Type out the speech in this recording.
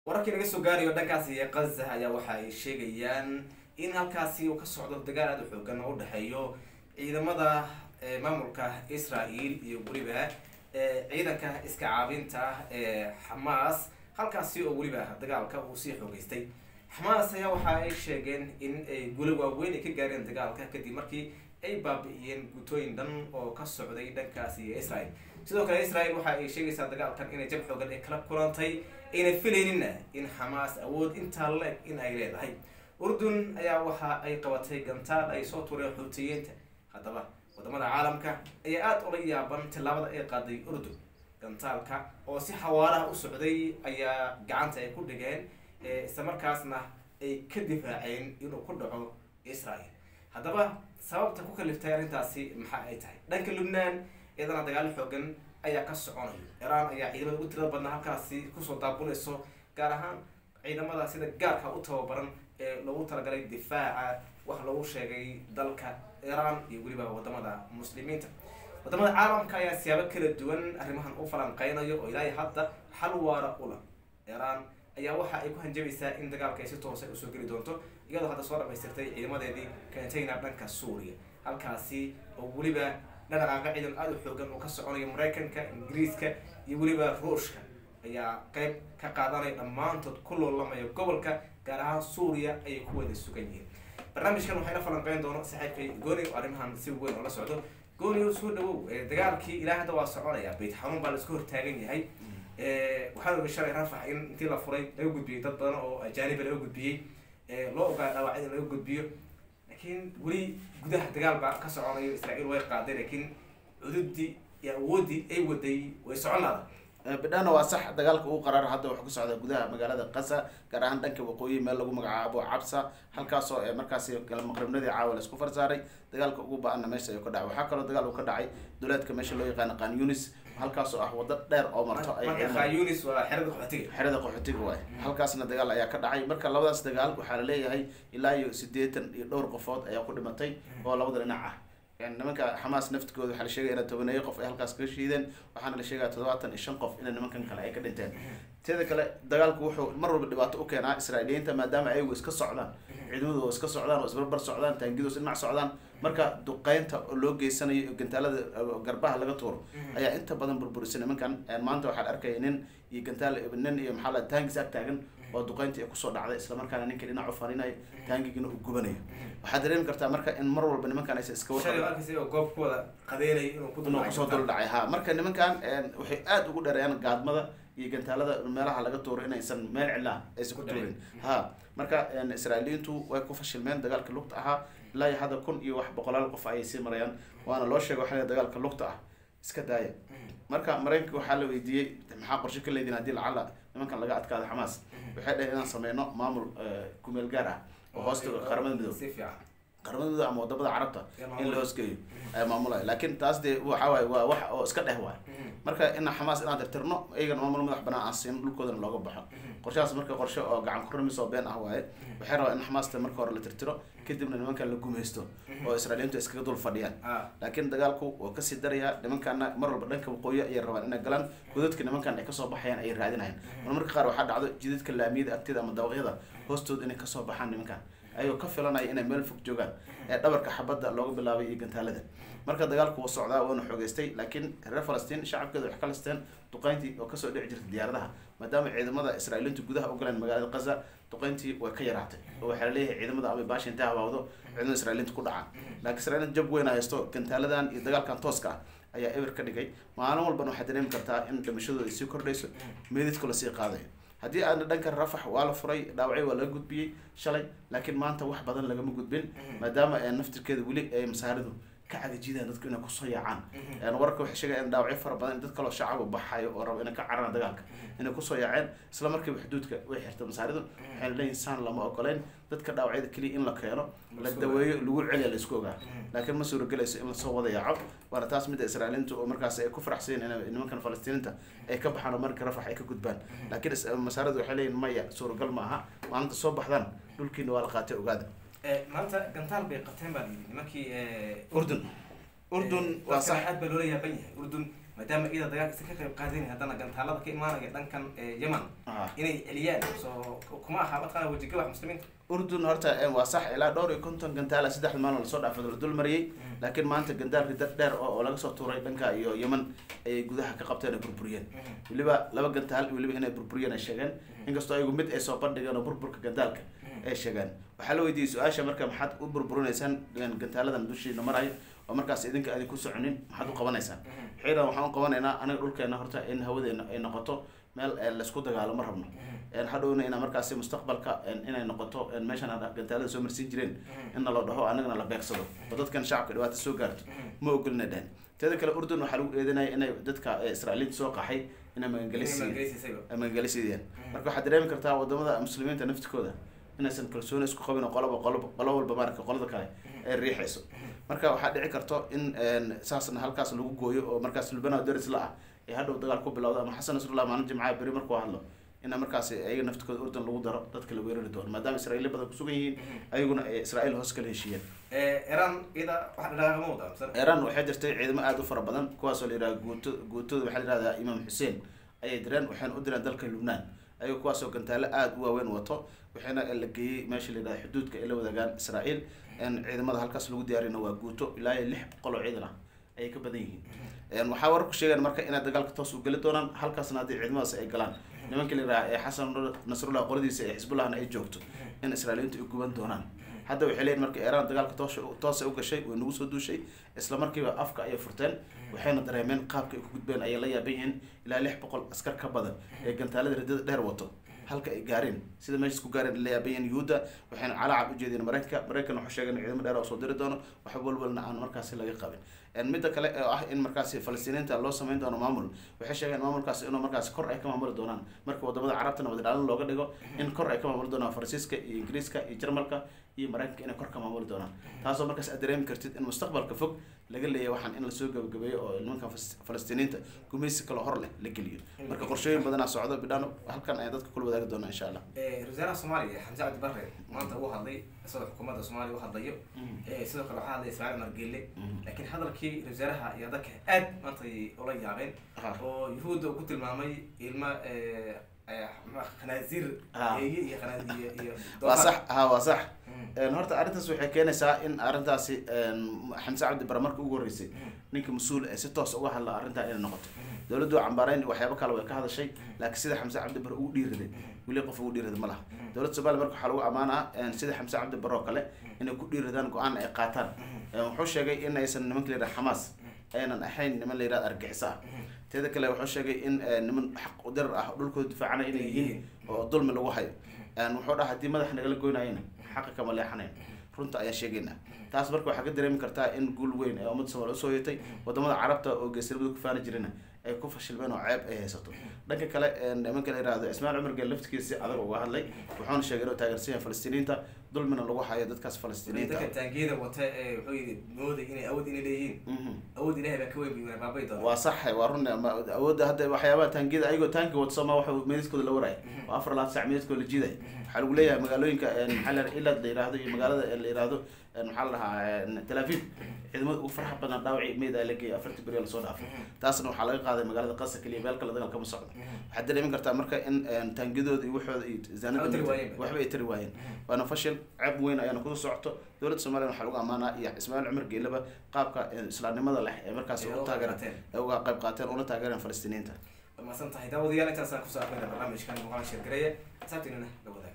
wararkii naga soo gaarayo dhankaasi ee kaza ayaa waxa ay sheegayaan in halkaasi uu ka socdo dagaal aada u xoogan oo u dhexeeyo ciidamada maamulka israel iyo weliba ciidanka iska caabinta ah ee xamaas halkaasi oo weliba dagaalka uu sii xoogeystay xamaas ayaa waxa ay sheegeen in ay guli waaweyn ay ka gaareen dagaalka kadib markii ay baabi'iyeen guutooyin dhan oo ka socday dhankaasi ee israel sidoo kale israel waxa ay sheegaysaa dagaalkan inay jab xoogan ay kala kulantay ayna filaynina in xamaas awood intaa la-eg in ay leedahay urdun ayaa waxa ay qabatay gantaal ay soo tureen xuutiyiinta haddaba wadamada caalamka ayaa aada ula yaaban tillaabada ay qaaday urdun gantaalka oo si xawaaraha u socday ayaa gacanta ay ku dhigeen isla markaasna ay ka difaaceen inuu ku dhaco israel haddaba sababta ku kaliftay arrintaasi maxa ay tahay dhanka lubnaan iyadana dagaalo xoogan ayaa ka soconayo iraan ayaa ciidamada ugu tirada badnaa halkaasi kusoo daabuleyso gaar ahaan ciidamada sida gaarka u tababaran ee loogu talagalay difaaca wax lagu sheegay dalka iraan iyo weliba wadamada muslimiinta wadamada caalamka ayaa siyaabo kala duwan arrimahan u falanqeynayo oo ilaahay hadda xal waara ula iraan ayaa waxa ay ku hanjabaysaa in dagaalka ay si toosa usoo geli doonto iyadoo hadda soo dhamaystirtay ciidamadeedii container dhanka suuriya halkaasi oo weliba dhaqaaqa ciidan aada u xoogan oo ka soconayo maraykanka ingiriiska iyo weliba ruushka ayaa qeyb ka qaadanaya dhammaantood ku loolamaya gobolka gaar ahaan suuriya ayay ku wada sugan yihiin barnaamijkan waxayna falanqeyn doono saaxiibkay gooni oo arrimahan si weyn oo la socdo gooni oo soo dhawow dagaalkii ilaa hadda waa soconaya bayt xanuun baa la isku hortaagan yahay waxaa oga shalay rafax in intii la furay laga gudbiyey dad badan oo ajaaniba laga gudbiyey loo ogaa dhaawacya in laga gudbiyo laakiin weli gudaha dagaal baa ka soconayo israael way qaaday laakiin cududii iyo awoodii ay waday way socon laada bidhana waa sax dagaalka ugu qaraar hadda wuxuu ka socdaa gudaha magaalada qasa gaar ahaan dhanka waqooyi meel lagu magacaabo cabsa halkaasoo markaasi maqribnadii caawa la isku farsaaray dagaalka ugu ba-ana meesha ayuu ka dhacay waxaa kaloo dagaal uu ka dhacay duleedka meesha loo yaqaano qaan yunis halkaasoo ah wado dheer oo marto yunis waa xerada qaxootiga xerada qaxootiga waay halkaasna dagaal ayaa ka dhacay marka labadaas dagaal waxaa la leeyahay ilaa iyo siddeetan iyo dhowr qofood ayaa ku dhimatay oo labada dhinac ah nimanka xamaas naftigooda waxaa la sheegaya ina tobaneeyo qof ay halkaas kaga shiideen waxaana la sheegaya toddobaatan iyo shan qof ina nimankan kale ay ka dhinteen teeda kale dagaalku wuxuu mar walba dhibaato u keenaa israailiyiinta maadaama ayagu iska socdaan ciidamadooda iska socdaan oo isbarbar socdaan taangidoos dhinac socdaan marka duqeynta oo loo geysanayo gantaalada garbaha laga tuuro ayaa inta badan burburisa nimankan maanta waxaa la arkaya nin iyo gantaal nin iyo maxaa la taangis ag taagan oo duqeyntii kusoo dhacday islamarkaana ninka dhinac u farinayo taangigina uu gubanayo waxaad dareemi kartaa marka in mar walba nimankan aysa iska goob kuwada qadeynay inuu kusoo dul dhacay ha marka nimankan waxay aada ugu dheereeyaan gaadmada iyo gantaalada meelaha laga tuuro inaysan meel cilaa aysan ku tuurin ha marka israailiyiintu way ku fashilmeen dagaalka lugta ahaa ilaa iyo hadda kun iyo wax boqolaal qof ayay sii marayaan waana loo sheegay waxaa dagaalka lugta ah iska daaya marka maraykanka waxaa la weydiiyey maxaa qorshe ka leediin haddii lacala nimankan laga adkaado xamaas waxay dhaheen inaan sameyno maamul kumeel gaar ah oo hoosta qaramada midoob qaramada midoob ama wadamada carabta in la hoosgeeyo ayaa maamulaya laakiin taas dee waxa waaye waa wax oo iska dheh waay marka ina xamaas inaan tirtirno iyagana maamul madax banaan aan siino dhulkoodana looga baxo qorshahaas marka qorshe oo gacan kuramiis oo been ah waaye waxay rabaa in xamaasta marka hore la tirtiro kadibna nimankan la gumaysto oo israailiyiintu iskaga dul fadhiyaan laakiin dagaalku waa kasii darayaa nimankana mar walba dhanka waqooyi ayay rabaan inay galaan godadka nimankan ay kasoo baxayaan ayay raadinayaan mar marka qaar waxaa dhacdo jidadka laamiyada agteeda ama dawaqyada hoostooda inay kasoo baxaan nimankan ayagoo ka filanaya inay meel fog joogaan ee dhabarka xabadda looga bilaabay iyo gantaalada marka dagaalku wuu socdaa waana xoogeystay laakiin reer falastiin shacabkeeda waxay ka listeen duqeyntii oo kasoo dhici jirtay diyaaradaha maadaama ciidamada israailiintu gudaha u galeen magaalada qaza duqeyntii way ka yaraatay oo waxaa laleeyahay ciidamada ama baasha intay habaawdo ciidamada israailiinta ku dhacaan laakiin israailiinta jab weyn haysto gantaaladan iyo dagaalkan tooska ah ayaa eber ka dhigay maalin walbana waxaad dareemi kartaa in dhimashadooda ay sii kordhayso meedidku lasii qaadayo haddii aana dhanka rafax waa la furay dhaawacyo waa laga gudbiyey shalay laakiin maanta wax badan lagama gudbin maadaama naftirkeeda weli ay masaaridu ka cagajidaan dadku inay kusoo yaacaan wararka waxay sheegaya in dhaawacyo fara badan in dad kaloo shacaba baxayo oo raba inay ka cararaan dagaalka inay kusoo yaaceen isla markiiba xuduudka way xirtay masaaridu waxayna leeyihin saan lama ogoleyn dadka dhaawacyada keliya in la keeno la daweeyo lagu celiya la isku ogaa laakiin ma suuragelayso in lasoo wada yaaco waana taas midda israailiintu oo markaas ay ku faraxsayen in nimankan falastiiniinta ay ka baxaan oo marka rafax ay ka gudbaan laakiin masaaridu waxay leeyihin maya suuragal ma aha maalinta soo baxdaan dhulkiina waa la qaatay ogaada maanta gantaal bay qabteen baa layidhi nimankii urdun urdun waa sax aad baa loola yaaban yahay urdun maadaama iyada dagaalka isa ka qayb qaadin haddana gantaalada ka imaanaya dhankan ee yemen Ah. inay celiyaan soo kuma aha mataqana wejigabax muslimiinta urdun horta een, waa sax ilaa dhowr iyo konton gantaala saddex maalin lasoo dhaafay la dul mariyay laakiin maanta gandaal ridar dheer oo oo laga soo tuuray dhanka iyo yemen ayay gudaha ka qabteen oo burburiyeen weliba laba gantaal weliba inay burburiyeen ay sheegeen inkastoo ayagu mid ay soo bandhigeen oo burburka gandaalka ay sheegeen waxaa la weydiiyey su-aasha marka maxaad u burburinaysaan een, gantaaladan dushiina marayo oo markaas idinka adin ku soconin maxaad u qabanaysaan xiiran waxaan u qabanaynaa anaga dhulkeena horta in hawadeena ay noqoto meel ee, laysku dagaalo ma rabno een, hadhowna inaa markaasi mustaqbalka een, inay noqoto een, meeshan hadda gantaalada soo marsiin jireen in la dhaho anagana la beegsado oo dadkan shacabka dhibaato soo gaarto ma ogolina dhehen teeda kale urdun waxaa lagu eedanaya inay dadka ee, israailiinta soo qaxay inay magangelisiiyeen ay magangelisiiyeen marka waxaad dareemi kartaa wadamada muslimiinta naftikooda inaysan kalsooni isku qabin oo qoloba qoloba qolo walba maarka qolada kale ay riixayso marka waxaa dhici karto in een, saasna halkaas lagu gooyo oo markaas lubana daris la ah ee hadhow dagaal ku bilowda ama xasan nasrullah maalin jimcaha beri markuu hadlo ina markaas ayaga naftikooda urdun lagu daro dadka la weerari doono maadaama israa'iili badan kusugan yihiin ayaguna ay israa'iil hoos kala heshiiyeen iran iyada wax dhaqaaqa ma wada mise iran waxay jirtay ciidamo aada u fara badan kuwaasoo la yidhaha guuto guutooda waxaa la yihahdaa imaam xuseen ayay direen waxayna u direen dalka lubnaan ayago kuwaasoo gantaalo aada u waaweyn wato waxayna la geeyey meesha la yidhahda xuduudka ay la wadaagaan israa'iil in ciidamada halkaas lagu diyaarina waa guuto ilaa iyo lix boqol oo ciidan ah ayay ka badan yihiin waxaa warku sheegaan marka inay dagaalka toos u geli doonaan halkaasna haddii ciidamadaas ay galaan nimanka la yidhaha ee xasan nasrullah qoladiisa ee xisbullahna ay joogto in israa'iiliintu ay guban doonaan hadda waxay leeyihin marka iiraan dagaalka toos toosa u gashay way nagu soo duushay isla markiiba afka ayay furteen waxayna dareemeen qaabka ay ku gudbeen ayay la yaaban yihiin ilaa lix boqol askar ka badan ee gantaalada ridada dheer wato halka ay gaareen sida meeshas ku gaareen la yaaban yihiin yuhuudda waxayna calacab u jeedeen maraykanka maraykan wuxuu sheegay in ciidamo dheer oo soo diri doono wax walwalna aan markaasi laga qabin midda kale oo ah in markaasi falastiiniinta loo sameyn doono maamul waxay sheegeen maamulkaasi inuu markaasi kor ay ka maamuli doonaan marka wadamada carabta nabad ilaalin looga dhigo in kor ay ka maamuli doonaan faransiiska iyo ingiriiska iyo jarmalka iyo maraykanka inay kor ka maamuli doonaan taasoo markaas aad dareemi kartid in mustaqbalka fog laga leeyahay waxaan in lasoo gabagabeeyo oo nimanka falastiiniinta gumaysi kaloo hor leh la geliyo marka qorshooyin badanaa socdo bidhaan halkan ayaan dadka kula wadaagi doonaa insha allah wasaaraha soomaaliya xamse cabdi barre maanta uu hadlay isagoo xukuumadda soomaaliya u hadlayo sidoo kale waxaa hadlay ismaaciil margelle laakiin hadalkii wasaaraha ayaa dadka aad maanta ula yaabeen oo yuhuudda uu ku tilmaamay ilma khanaasiir eeye iyo khanaasiir iyo waa sax ha waa sax horta arrintaas waxay keenaysaa in arrintaasi xamse cabdi bare marka ugu horreysay ninka mas-uul ee si toos uga hadla arrintaa inay noqoto dowladdu cambaareyn waxyaabo kale way ka hadashay laakiin sida xamse cabdi bare ugu dhiiraday weli qof ugu dhiirada ma laha dowladda somalia marka waxaa lagu ammaanaa sida xamse cabdi bare oo kale inay ku dhiiradaan go-aan ay qaataan wuxuu sheegay in aysan nimanka la yidhaha xamaas aynan ahayn niman la yidhahda argixisa ah teeda kale wuxuu sheegay in niman xaq udirar ah dhulkooda difaacana inay yihiin oo dulmi lagu hayo wuxuu dhaha haddii madax nagala goynayana xaqa kama leexanayn runta ayaan sheegaynaa taas marka waxaa ka dareemi kartaa in guul weyn ee ummadda somalia usoo yatay wadamada carabta oo geesnimada ku faani jirina ay ku fashilmeen oo ceeb ay haysato dhanka kale nimanka la yihahdo ismaail cumar geel laftigiisa si adag uga hadlay wuxuuna sheegay inuu taageersan yahay falastiiniinta dulmina lagu hayo dadkaas falastiiniinta dadka taangiyada wata ee wuxuu yidhi mooday inay awood inay leeyihiin awood ilahay baa ka weyn bay baabay doona waa sax waa run awoodda hadda waxyaabaha taangiyada ayagoo taangi wato sooma waxa meediskooda la waraya oo afar laad sac meediskooda la jiidaya waxaa lagu leeyahay magaalooyinka maxaa la ilad la yihahdo iyo magaalada la yihahdo maxaa la dhahaa tel aviv ciidamada ugu farxa badan dhaawaci meyd aa la geeyay afartii beri lasoo dhaafay taasna waxaa laga qaaday magaalada qasa keliya meel kale dagaal kama socdo waxaad dareemin kartaa marka in taangiyadooda iyo waxooda iyo zaanada waxba ay tari waayeen waana fashil ceeb weyn ayaana kusoo socoto dowladda somaliya waxaa lagu ammaanaa iyo ismaaciil cumar geelaba qaabka islaamnimada leh ee markaas u taageereen ee uga qayb qaateen una taageereen falastiiniinta masan tahay daawadayaal intaasaan kusoo aqrina barnaamijkan muuqaal sheergareeya asaabtiinana la wadaag